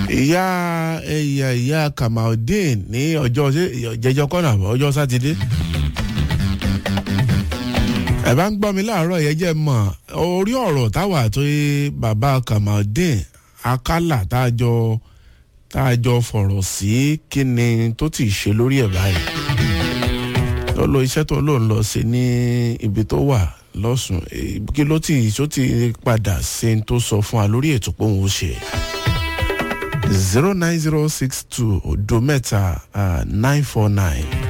ìyá ẹ̀yà ìyá kamaldeen ní ọjọ́ jẹjọ kọ́nà ọjọ́ sátidé ẹ bá ń gbọ́ mi láàárọ̀ yẹn jẹ́ mọ̀ orí ọ̀rọ̀ táwa tó yé bàbá kamaldeen akálà tá a jọ tá a jọ fọ̀rọ̀ sí kí ni tó ti ṣe lórí ẹ̀ báyìí tó lo iṣẹ́ tó lò ń lọ sí ní ibi tó wà lọ́sùn kí ló ti tó ti padà ṣe tó sọ fún wa lórí ètò pé òun ó ṣe zero nine zero six two odo mẹ́ta nine four nine